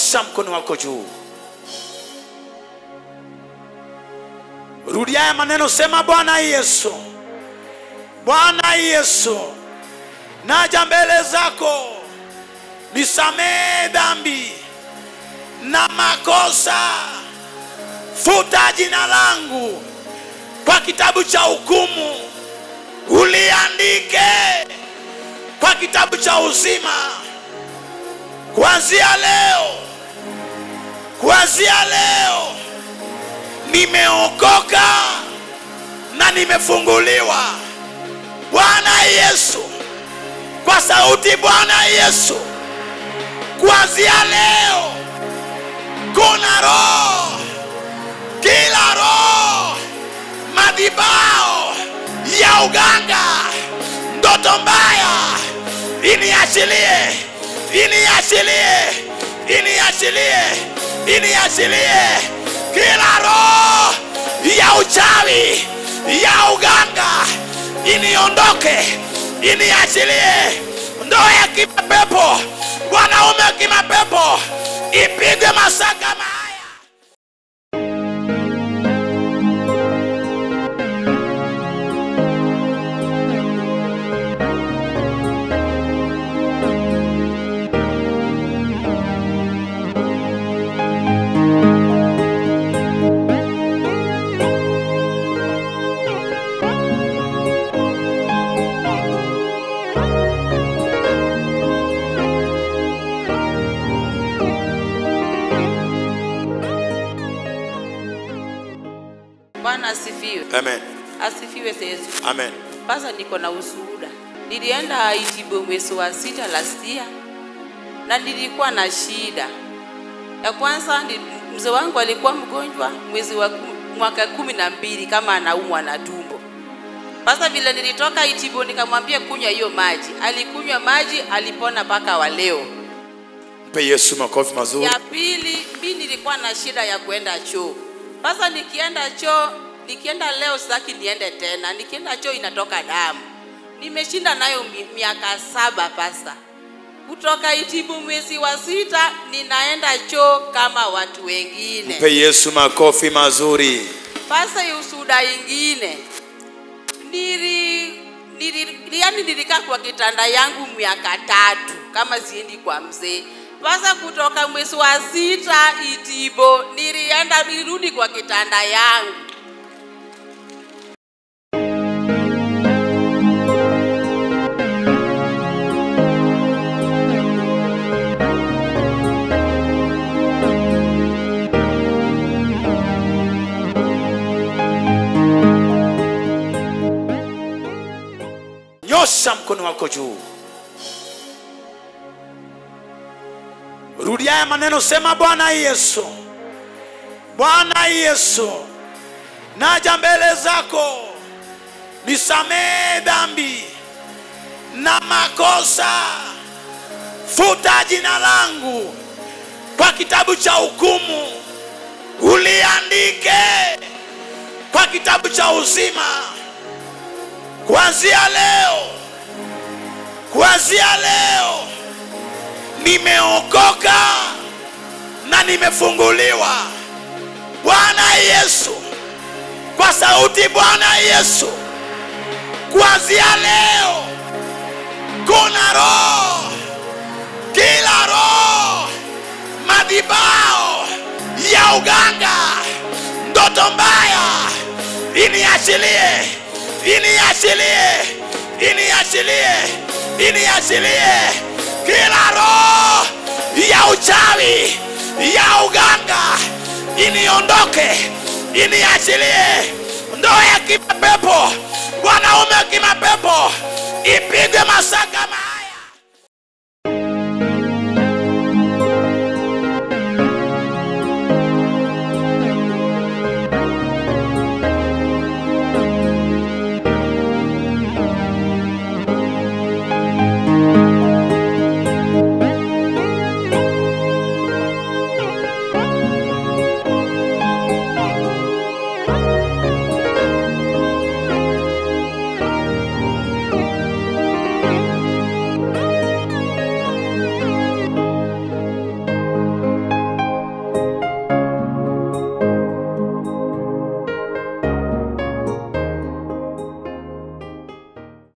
nyosha mkono wako juu rudia haya maneno sema bwana yesu bwana yesu naja mbele zako nisamehe dhambi na makosa futa jina langu kwa kitabu cha hukumu uliandike kwa kitabu cha uzima kuanzia leo kuanzia leo nimeokoka na nimefunguliwa bwana yesu kwa sauti bwana yesu kuanzia leo kuna roho kila roho madhibao ya uganga ndoto mbaya iniachilie iniachilie iniachilie iniachilie kila roho ya uchawi ya uganga iniondoke iniachilie ndoa ya kimapepo wanaume wa kimapepo ipigwe masaa kama haya Bwana asifiwe. amen Asifiwe Yesu. amen Sasa niko na ushuhuda. Nilienda Itibo mwezi wa sita last year na nilikuwa na shida. Ya kwanza ni- mzee wangu alikuwa mgonjwa mwezi wa ku- mwaka kumi na mbili kama anaumwa na tumbo. Sasa vile nilitoka Itibo nikamwambia kunywa hiyo maji, alikunywa maji, alipona mpaka wa leo. mpe yesu makofi mazuri Ya pili, mi nilikuwa na shida ya kuenda choo. Sasa nikienda choo, nikienda leo sitaki niende tena, nikienda choo inatoka damu. Nimeshinda nayo mi- miaka saba pasa. Kutoka Itibu mwezi wa sita ninaenda choo kama watu wengine. mpe yesu makofi mazuri Sasa hii ushuhuda ingine nili, nili, yani nilikaa kwa kitanda yangu miaka tatu kama siendi kwa mzee. Sasa kutoka mwezi wa sita Itibo nilienda nilirudi kwa kitanda yangu. nyosha mkono wako juu rudia haya maneno sema bwana yesu bwana yesu naja mbele zako nisamehe dhambi na makosa futa jina langu kwa kitabu cha hukumu uliandike kwa kitabu cha uzima kuanzia leo kuanzia leo nimeokoka na nimefunguliwa bwana yesu kwa sauti bwana yesu kuanzia leo kuna roho kila roho madhibao ya uganga ndoto mbaya iniachilie iniachilie iniachilie iniachilie kila roho ya uchawi ya uganga iniondoke iniachilie ndoa ya kimapepo wanaume wa kimapepo ipigwe masaa kama haya